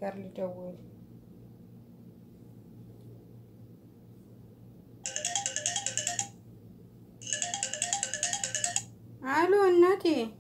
ጋር ልደውል። አሎ እናቴ፣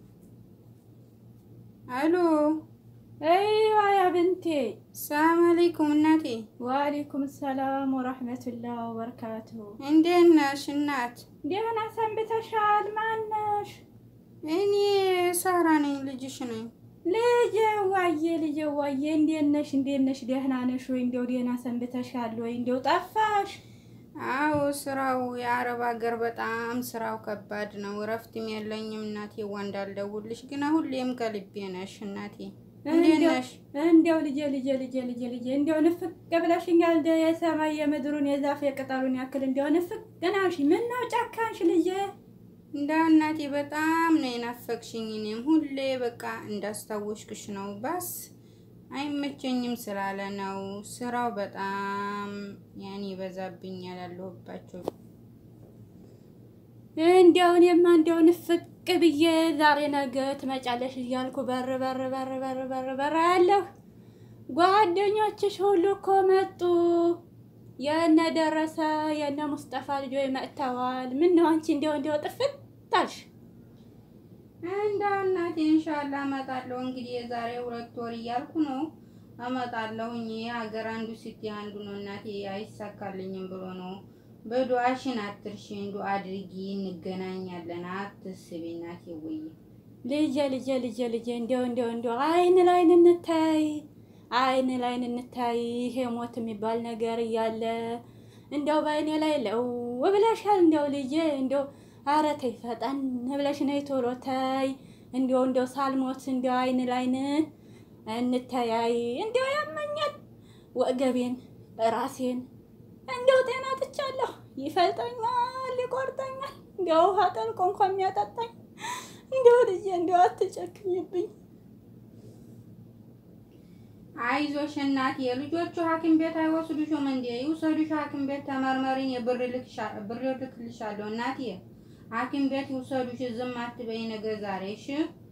አሎ። አይዋ ያ ብንቴ ሰላም አለይኩም እናቴ። ወአለይኩም ሰላም ወረሕመቱላህ ወበረካቱሁ። እንዴት ነሽ እናት? ደህና ሰንብተሻል? ማነሽ? እኔ ሳራ ነኝ፣ ልጅሽ ነኝ። ልጄ ዋዬ፣ ልጄ ዋዬ፣ እንዴት ነሽ? እንዴት ነሽ? ደህና ነሽ ወይ? እንዲያው ደህና ሰንብተሻል ወይ? እንዲያው ጠፋሽ። አዎ ስራው የአረብ ሀገር በጣም ስራው ከባድ ነው። እረፍትም የለኝም እናቴ። ዋ እንዳልደውልሽ ግን ሁሌም ከልቤ ነሽ እናቴ። እንዴት ነሽ? እንዲያው ልጄ ልጄ ልጄ ልጄ ልጄ እንዲያው ንፍቅ ብለሽኛል። እንደ የሰማይ የምድሩን የዛፍ የቅጠሉን ያክል እንዲያው ንፍቅ ናሽ። ምን ነው ጨካንሽ ልጄ? እንደው እናቴ በጣም ነው የናፈቅሽኝ። እኔም ሁሌ በቃ እንዳስታወሽክሽ ነው። ባስ አይመቸኝም ስላለ ነው። ስራው በጣም ያኔ ይበዛብኛል ያለሁባቸው። እንዲያው እኔማ እንዲያው ንፍቅ ብዬ ዛሬ ነገ ትመጫለሽ እያልኩ በር በር በር በር በር በር ያለሁ ጓደኞችሽ ሁሉ እኮ መጡ። የነ ደረሰ የነ ሙስጠፋ ልጆች መጥተዋል። ምን ነው አንቺ እንዲያው እንዲያው ጥፍት አልሽ? እንደው እናቴ ኢንሻአላ እመጣለሁ። እንግዲህ የዛሬ ሁለት ወር እያልኩ ነው እመጣለሁኝ። ሀገር አንዱ ሲቲ አንዱ ነው እናቴ አይሳካልኝም ብሎ ነው። በዱዓሽን አትርሺን፣ ዱዓ አድርጊ፣ እንገናኛለን። አትስቢ እናቴ። ወይ ልጄ ልጄ ልጄ ልጄ እንዲያው እንዲያው እንዲያው አይን ላይን እንታይ አይን ላይን እንታይ ይሄ ሞት የሚባል ነገር እያለ እንዲያው በአይኔ ላይ ለው ብለሻል። እንዲያው ልጄ እንዲያው ኧረ ተይ ፈጠን ብለሽ ነይ ቶሎ ተይ። እንዲያው እንዲያው ሳልሞት እንዲያው አይን ላይን እንተያይ። እንዲያው ያመኛል ወገቤን ራሴን እንዲያው ጤና ትቻለሁ። ይፈልጠኛል፣ ይቆርጠኛል። እንዲያው ውሃ ጠልቆ እንኳን የሚያጠጣኝ እንዲያው ልጄ እንዲያው አትጨክኝብኝ። አይዞሽ እናቴ። ልጆቹ ሐኪም ቤት አይወስዱሽም እንዴ? ይውሰዱሽ ሐኪም ቤት ተመርመሪኝ። ብር ልክልሻለሁ እናቴ። ሐኪም ቤት ይውሰዱሽ። ዝም አትበይ ነገ ዛሬ እሺ።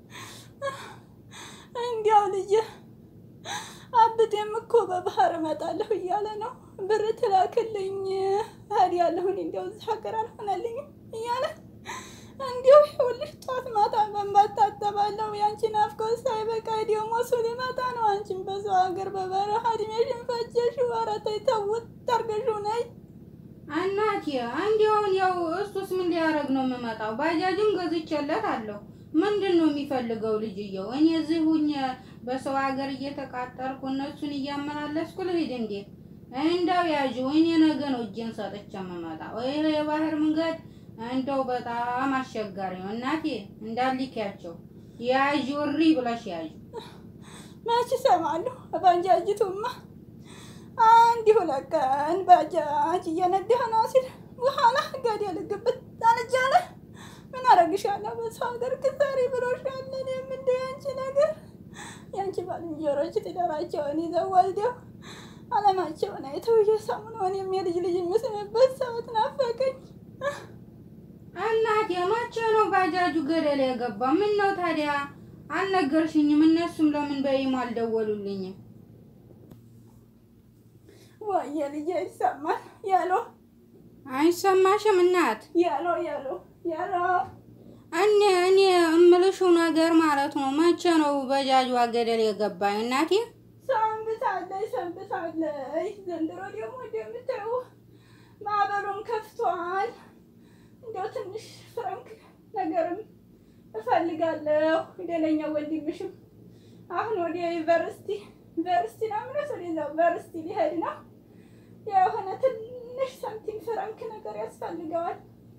እንዲያው ልጄ አብጤም እኮ በባህር እመጣለሁ እያለ ነው። ብር ትላክልኝ እሄዳለሁኝ። እንዲያው እዚህ ሀገር አልሆነልኝም እያለ እንዲሁ ይኸውልሽ ጧት ማታ በእንባት ታጠባለሁ። ያንቺ ናፍቆት ሳይበቃ ደግሞ እሱ ሊመጣ ነው። አንቺም በሰው ሀገር በበረሃ እድሜሽን ፈጀሽው። ኧረ ተይ ተውት አድርገሽው ነይ እናቴ እንዲያውን ያው እሱስ ምን ሊያደርግ ነው የምመጣው? ባጃጅም ገዝቼለት አለሁ። ምንድን ነው የሚፈልገው ልጅየው? እኔ እዚህ ሁኜ በሰው ሀገር እየተቃጠልኩ እነሱን እያመላለስኩ ልሂድ እንዴ? እንዳው ያዥው። እኔ ነገ ነው እጄን ሰጥቼ የምመጣው። ይሄ የባህር መንገድ እንደው በጣም አስቸጋሪ ነው እናቴ። እንዳልኪያቸው ያዥ ውሪ ብለሽ ያዥ። መች እሰማለሁ። ባጃጅቱማ አንድ ሁለት ቀን ባጃጅ እየነዳህ ነው ሲል በኋላ ገደል ግብት አልጃለ። ምን አረግሻለሁ? በሰው ሀገር ክሳሪ ብሎሻል። እኔም እንደ ያንቺ ነገር ያንቺ ባልንጀሮች ትዳራቸውን ይዘው ወልደው አለማቸውን አይተው እየሰሙ ነው። እኔም የልጅ ልጅ የምስምበት ሰዓት ናፈቀኝ። እናቴ መቼ ነው ባጃጁ ገደል የገባ? ምን ነው ታዲያ አልነገርሽኝም? እነሱም ለምን በይሞ አልደወሉልኝም? ወየ ልጄ ይሰማል ያሎ አይሰማሽም እናት? ያሎ ያሎ ያሎ እኔ እኔ እምልሽው ነገር ማለት ነው መቼ ነው ባጃጇ ገደል የገባኝ እናቴ? ሰንብታለች ሰንብታለች። ዘንድሮ ደግሞ እንደምታዩ ማዕበሉም ከፍቷል። እንዲያው ትንሽ ፍረንክ ነገርም እፈልጋለሁ። ደለኛ ወንድምሽም አሁን ወደ ዩኒቨርሲቲ ዩኒቨርሲቲ ነው ምነት ወደዛ ዩኒቨርሲቲ ሊሄድ ነው። የሆነ ትንሽ ሳንቲም ፍረንክ ነገር ያስፈልገዋል።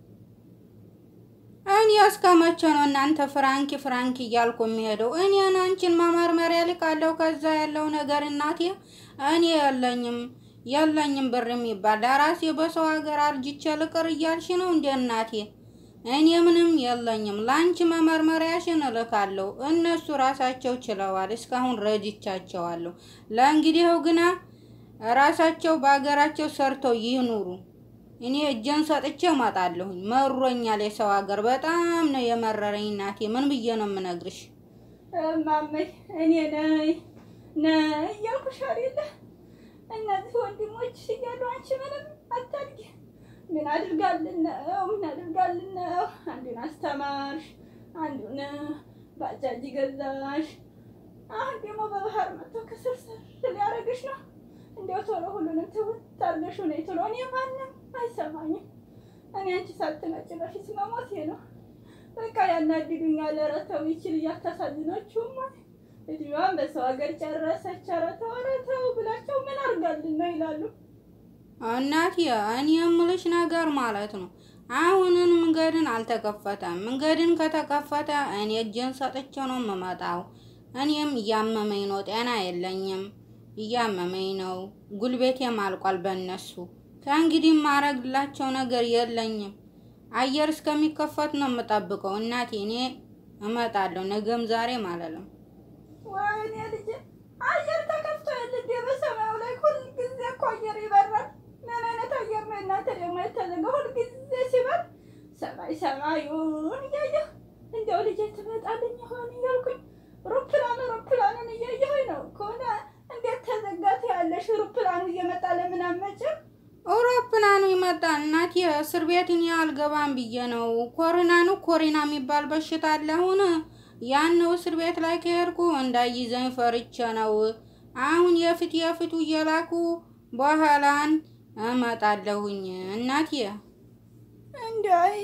እኔ እስከ መቼ ነው እናንተ ፍራንኪ ፍራንኪ እያልኩ የሚሄደው? እኔን አንቺን መመርመሪያ ልካለሁ። ከዛ ያለው ነገር እናቴ እኔ የለኝም የለኝም ብር የሚባል ለራሴ በሰው ሀገር አርጅቼ ልቅር እያልሽ ነው እንደ እናቴ? እኔ ምንም የለኝም። ለአንቺ መመርመሪያሽን እልካለሁ። እነሱ ራሳቸው ችለዋል። እስካሁን ረድቻቸዋለሁ። ለእንግዲህው ግና ራሳቸው በሀገራቸው ሰርተው ይኑሩ። እኔ እጄን ሰጥቼ እመጣለሁኝ። መሮኛል። የሰው ሀገር በጣም ነው የመረረኝ እናቴ። ምን ብዬ ነው የምነግርሽ? እማመይ እኔ ነኝ ነይ እያልኩሽ አይደለ? እነዚህ ወንድሞች እያሉ አንቺ ምንም አታድጊ። ምን አድርጋልን ነው? ምን አድርጋልን ነው? አንዱን አስተማርሽ፣ አንዱን ባጃጅ ገዛሽ፣ አሁን ደግሞ በባህር መጥቶ ከስርስር ሊያደርግሽ ነው። እንዲያው ቶሎ ሁሉንም ትውት አድርገሽ ነይ ቶሎ። እኔ ማንም አይሰማኝም። እኔ አንቺ ሳትመጪ በፊት መሞቴ ነው። በቃ ያናድዱኛል። ኧረ ተው ይችል እያታሳዝናችሁም እድሜዋን በሰው ሀገር ጨረሰች። ኧረ ተው ኧረ ተው ብላቸው ምን አድርጋልን ነው ይላሉ። እናቴ እኔ የምልሽ ነገር ማለት ነው አሁንን መንገድን አልተከፈተም። መንገድን ከተከፈተ እኔ እጄን ሰጥቼ ነው የምመጣው። እኔም እያመመኝ ነው፣ ጤና የለኝም፣ እያመመኝ ነው። ጉልቤቴም አልቋል በእነሱ ከእንግዲህ ማረግላቸው ነገር የለኝም። አየር እስከሚከፈት ነው የምጠብቀው። እናቴ እኔ እመጣለሁ፣ ነገም ዛሬ ማለት ነው። ወይኔ ልጄ አየር ተከፍቶ የለ እንዴ? በሰማዩ ላይ ሁልጊዜ እኮ አየር ይበራል። ምን አይነት አየር ነው እናንተ ደግሞ የተዘጋ? ሁልጊዜ ሲበር ሰማይ ሰማዩን እያየሁ እንዲያው ልጄ ትመጣልኝ ይሆን እያልኩኝ ሩፕላን ሩፕላንን እያየሁኝ ነው ከሆነ እንዴት ተዘጋት ያለሽ ሩፕላኑ እየመጣ ለምን አመጭም? አውሮፕላኑ ይመጣል እናቴ። እስር ቤት እኔ አልገባም ብዬ ነው። ኮሮና ነው ኮሪና የሚባል በሽታ አለ አሁን ያን ነው እስር ቤት ላይ ከሄድኩ እንዳይዘኝ ፈርቼ ነው። አሁን የፊት የፊቱ እየላኩ በኋላን እመጣለሁኝ እናቴ። እንዲያይ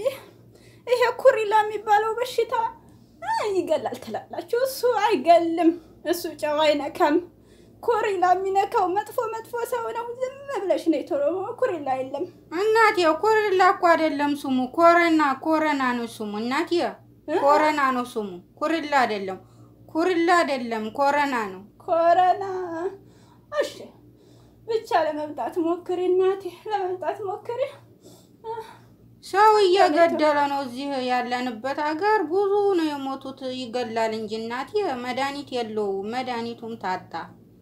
ይሄ ኩሪላ የሚባለው በሽታ ይገላል ትላላችሁ? እሱ አይገልም። እሱ ጨው አይነካም። ኩሪላ የሚነካው መጥፎ መጥፎ ሰው ነው። ዝም ብለሽ ነው ቶሎ። ኩሪላ የለም እናቴ። ኮሪላ እኮ አይደለም ስሙ፣ ኮረና ኮረና ነው ስሙ እናቴ። ኮረና ነው ስሙ፣ ኩሪላ አይደለም። ኩሪላ አይደለም፣ ኮረና ነው። ኮረና። እሺ ብቻ ለመምጣት ሞክሪ እናቴ፣ ለመምጣት ሞክሪ። ሰው እየገደለ ነው እዚህ ያለንበት ሀገር። ብዙ ነው የሞቱት። ይገላል እንጂ እናቴ፣ መድኃኒት የለውም። መድኃኒቱም ታጣ።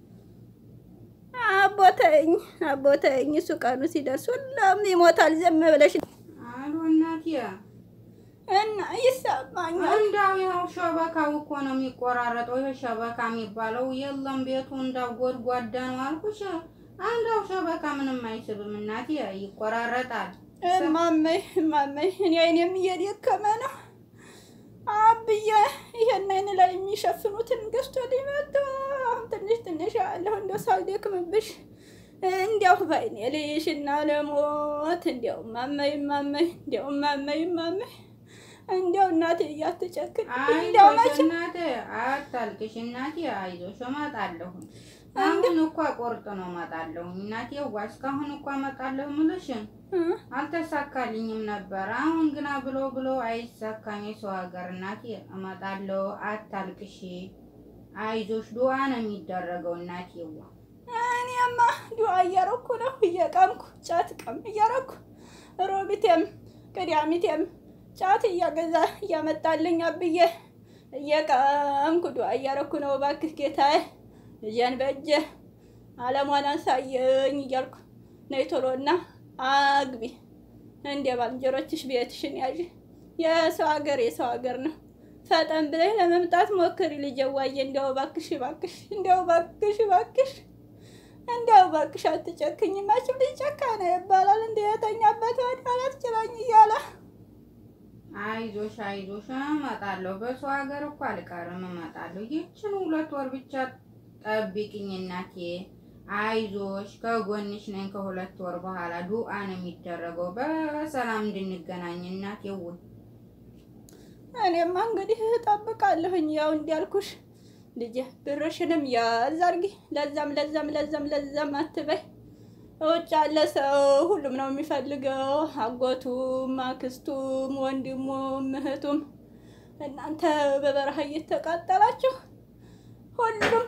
አቦተኝ አቦተኝ፣ እሱ ቀኑ ሲደርስ ሁሉም ይሞታል። ዝም ብለሽ አሉ እናቴ። እና ይሰማኛል። እንዳው ያው ሸበካው እኮ ነው የሚቆራረጠው። ይሄ ሸበካ የሚባለው የለም ቤቱ እንዳው ጎድጓዳ ነው አልኩሽ። አንዳው ሸበካ ምንም አይስብም እናቴ፣ ይቆራረጣል። እማመይ እማመይ፣ እኔ አይኔም እየደከመ ነው። አብዬ ይሄን አይን ላይ የሚሸፍኑትን ገዝቶ ሊመጡ አሁን ትንሽ ትንሽ ያለሁ እንደው ሳልደክምብሽ እንዲያው ባይኔ ልይሽ እና ለሞት እንዲያው እማመይ እማመይ እንዲያው እማመይ እማመይ እንዲያው እናቴ እያትጨክን እንዲያው አይዞሽ መቼም እናቴ፣ አታልቅሽ እናቴ፣ አይዞሽ እመጣለሁ። አሁን እኮ ቆርጥ ነው እመጣለሁ እናቴ። ዋ እስካሁን እኮ እመጣለሁ ምልሽን አልተሳካልኝም ነበር። አሁን ግና ብሎ ብሎ አይሳካም የሰው ሀገር እናቴ። እመጣለሁ፣ አታልቅሽ፣ አይዞሽ። ዱዓ ነው የሚደረገው እናቴ። ዋ እኔማ ዱዓ እያረኩ ነው እየቀምኩ ጫት ቀም እያረኩ ሮቢቴም ቅዳሚቴም ጫት እያገዛ እያመጣልኝ አብዬ እየቀምኩ ዱዓ እያረኩ ነው። እባክህ ጌታዬ ልጄን በእጄ አለሟን አሳየኝ እያልኩ ነይ ቶሎና አግቢ እንደ ባልንጀሮችሽ ቤትሽን ያዥ። የሰው ሀገር የሰው ሀገር ነው። ፈጠን ብለሽ ለመምጣት ሞክሪ ልጄ። ዋዬ እንዲያው እባክሽ እባክሽ እንዲያው እባክሽ እባክሽ እንዲያው እባክሽ አትጨክኝ። መቼም ልጅ ጨካኝ ነው ይባላል። እንደ የተኛበት ወዳላት ችላኝ እያለ አይዞሽ አይዞሽ፣ እመጣለሁ። በሰው ሀገር እኮ አልቀርም፣ እመጣለሁ። ይችን ሁለት ወር ብቻ ጠብቂኝ እናቴ። አይዞሽ፣ ከጎንሽ ነኝ። ከሁለት ወር በኋላ ዱአ ነው የሚደረገው በሰላም እንድንገናኝ እናቴ። ውይ እኔማ እንግዲህ እጠብቃለሁኝ። ያው እንዲያልኩሽ ልጄ ብርሽንም ያዝ አድርጊ። ለዛም ለዛም ለዛም ለዛም አትበይ። ውጭ ያለ ሰው ሁሉም ነው የሚፈልገው፣ አጎቱም፣ አክስቱም፣ ወንድሙም፣ እህቱም። እናንተ በበረሃ እየተቃጠላችሁ ሁሉም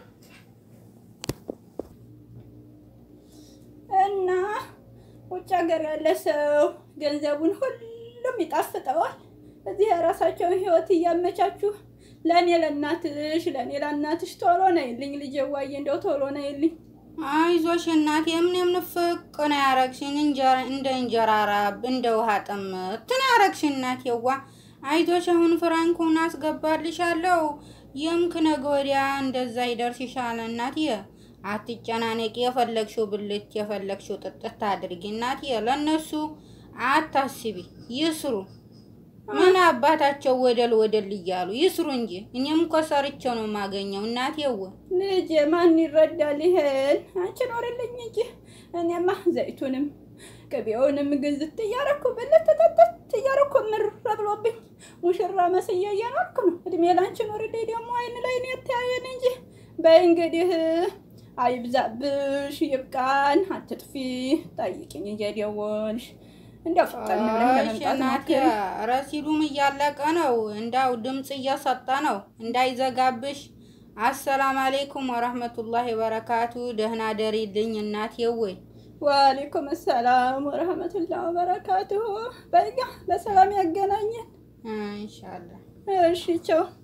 እና ውጭ ሀገር ያለ ሰው ገንዘቡን ሁሉም ይጣፍጠዋል። እዚህ የራሳቸውን ህይወት እያመቻችሁ ለእኔ ለእናትሽ ለእኔ ለእናትሽ ቶሎ ነይልኝ ልጄ፣ ዋዬ እንደው ቶሎ ነይልኝ። አይዞሽ እናቴ። ምንም ንፍቅ ነው ያረግሽኝ፣ እንጀራ እንደ እንጀራ ራብ እንደ ውሃ ጥምት ነው ያረግሽኝ እናቴዋ። አይዞሽ፣ አሁን ፍራንኩን አስገባልሻለሁ። የምክ ነገ ወዲያ እንደዛ ይደርስ ይሻላል እናትዬ። አትጨናነቂ። የፈለግሽው ብልት የፈለግሽው ጥጥት አድርጊ እናትዬ። ለእነሱ አታስቢ፣ ይስሩ። ምን አባታቸው ወደል ወደል እያሉ ይስሩ እንጂ እኔም እኮ ሰርቼው ነው የማገኘው እናቴው። ልጄ ማን ይረዳል ይሄን? አንቺ ኖርልኝ እንጂ እኔማ ዘይቱንም ቅቤውንም ግዝት እያረኩ ብልት ተጠጠት እያረኩ ምር ብሎብኝ ሙሽራ መስዬ እየኖርኩ ነው። እድሜ ላንቺ ኖርልኝ። ደግሞ አይን ላይ ነው የተያየን እንጂ በይ እንግዲህ አይብዛብሽ፣ ይብቃን። አትጥፊ፣ ጠይቅኝ እየደወልሽ እንዲያው ፈጠን ብለን ለመምጣት ሞክሪ። ረሲዱም እያለቀ ነው። እንዳው ድምፅ እየሰጠ ነው እንዳይዘጋብሽ። አሰላም አሌይኩም ወረህመቱላሂ ወበረካቱ። ደህና ደሪልኝ እናቴው። ወአለይኩም ሰላም ወረህመቱላህ ወበረካቱሁ። በቃ በሰላም ያገናኘን። ኢንሻአላህ። እሺ ቻው።